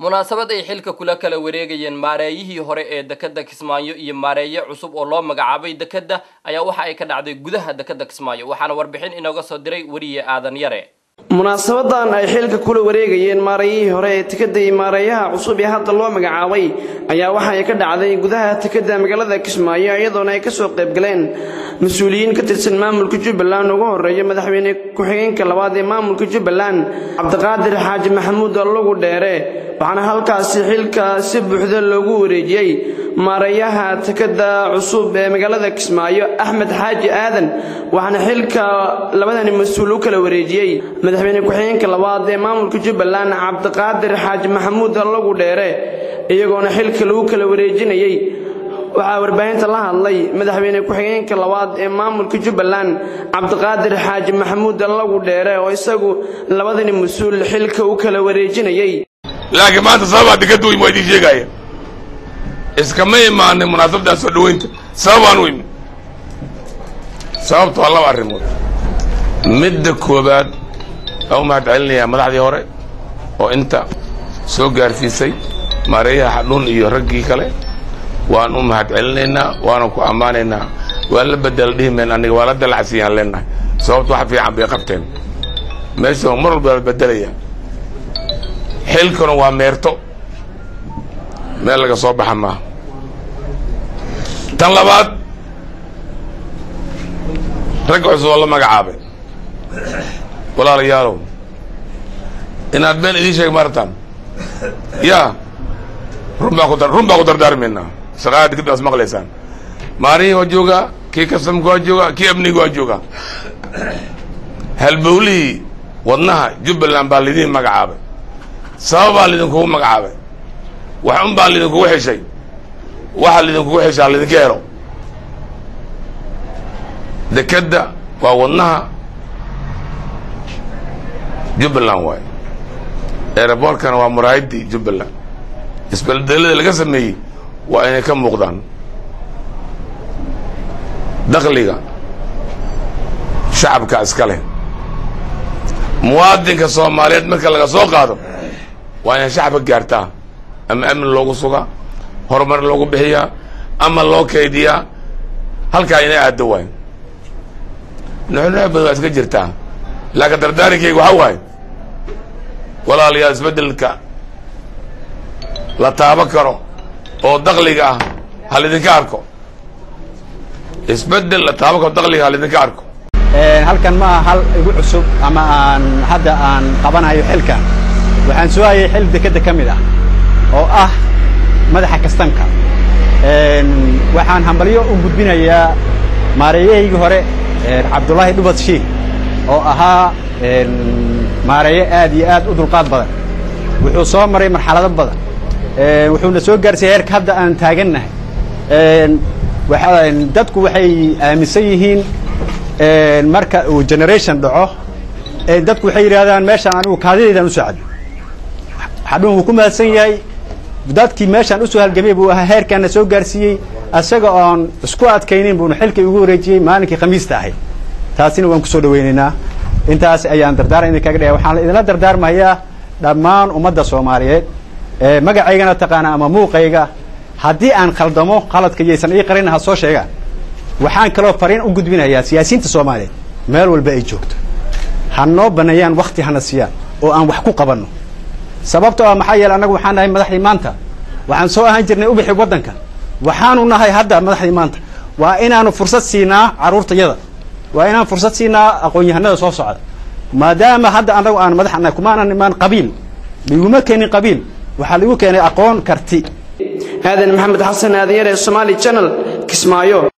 munaasabad ay xilka kula kala wareegayeen maareeyihii hore ee dekeda kismaayo iyo maareeye cusub oo loo magacaabay dekeda ayaa waxa ay ka dhacday gudaha dekeda kismaayo waxaana warbixin inooga soo diray weriye aadan yare munaasabadan ay xilka kula wareegayeen maareeyihii hore ee tekada iyo maareeyaha cusub ee hadda loo magacaabay ayaa waxa ay ka dhacday gudaha tekada magaalada kismaayo iyadoona ay kasoo qaybgaleen mas-uuliyiin ka tirsan maamulka jubbaland ugu horeeya madaxweyne ku-xigeenka labaad ee maamulka jubbaland cabdiqaadir xaaji maxamuud allugu dheere waxaana halkaasi xilka si buuxda loogu wareejiyey maareeyaha tekada cusub ee magaalada kismaayo axmed xaaji aadan waxaana xilka labadani mas-uul u kala wareejiyey madaxweyne ku-xigeenka labaad ee maamulka jubbaland cabdiqaadir xaaji maxamuud allugu dheere iyagoona xilka lagu kala wareejinayey waxaa warbaahinta la hadlay madaxweyne ku-xigeenka labaad ee maamulka jubbaland cabdiqaadir xaaji maxamuud allagu dheere oo isagu labadani mas-uul xilka u kala wareejinayey laakiin maanta sababaa dekadda weymi waa idiin sheegaaya iskama imaanay munaasabadaan soo dhoweynta sababaan u imi sababta waa laba arrimood midda koowaad waa u mahad celinayaa madaxdii hore oo inta soo gaarsiisay maareeyaha xadhuun iyo raggii kale waan u mahad celinaynaa waana ku ammaanaynaa waan la bedela dhihi mayn aniga waa la dalacsiiyaan leenahay sababta wax fiican bay qabteen meesha mar walba la bedelaya xilkuna waa meerto meel laga soo baxa maaha tan labaad ragga cusub oo la magacaabay walaalayaalow inaad been idiin sheeg maartaan yaa run baan ku run baan ku dardaarmaynaa shaqaha digada as maqlaysaan maalihii waa joogaa kii kastamka waa joogaa kii amniga waa joogaa halbowlihii wadnaha jubbaland baa lidiin magacaabay sababaa lidinkugu magacaabay wax un baa lidinkugu xeshay waxa lidinkugu xeshaa lidinka helo dekedda waa wadnaha jubbaland waaye eeraboorkana waa muraayadii jubbaland isbeldelada laga sameeyey waa inay ka muuqdaan dakliga shacabka iska leh muwaadinka soomaaliyeed marka laga soo qaado waa inay shacabka gaartaa ama amni loogu sugaa horumar loogu bixiyaa ama loo kaydiyaa halkaa inay aaddo waay nuxnuux badan waa iska jirtaa laakiin dardaarinkayga waxaa waaye walaalayaal isbeddelka la taabo karo oo dakliga ah ha lidinka arko isbeddel la taabo karo dakliga ha lidinka arko halkan ma aha hal igu cusub ama aan hadda aan qabanayo xilkan waxaan soo hayay xil dekedda ka mid ah oo ah madaxa kastamka waxaan hambalyo u gudbinayaa maareeyahaygii hore cabdullaahi dhubad shiik oo ahaa maareeye aad iyo aad u dulqaad badan wuxuu soo maray marxalado badan wuxuuna soo gaarsiiyey heerka hadda aan taagannahay dadku waxay aaminsan yihiin marka uu generation dhaco dadku waxay yidhahdaan meeshaan anigu kaadidaydaan usoo caddo xadhuun wuu ku mahadsan yahay dadkii meeshaan usoo halgamay buu ahaa heerkaana soo gaarsiiyey isaga oon isku adkaynin buuna xilkii ugu wareejiyey maalinkii khamiista ahayd taasina waan kusoo dhawaynaynaa intaas ayaan dardaaran idinkaga dhaya waxaan idinla dardaarmayaa dhammaan ummadda soomaaliyeed magacaygana taqaana ama muuqayga haddii aan khaldamo qaladka yaysan ii qarin ha soo sheegaan waxaan kaloo fariin u gudbinayaa siyaasiyiinta soomaaliyeed meel walba ay joogto ha noo baneeyaan wakti hana siiyaan oo aan wax ku qabanno sababto ah maxaa yeele annagu waxaan nahay madaxdii maanta waxaan soo ahaan jirnay ubixi waddanka waxaanu nahay hadda madaxdii maanta waa inaanu fursad siinaa carruurtayada waa inaan fursad siinaa aqoon-yahanada soo socda maadaama hadda annagu aan madax nahay kumaanan imaan qabiil liguma keenin qabiil waxaa lagu keenay aqoon karti aadan maxamed xasan aadanyare somaali channel kismaayo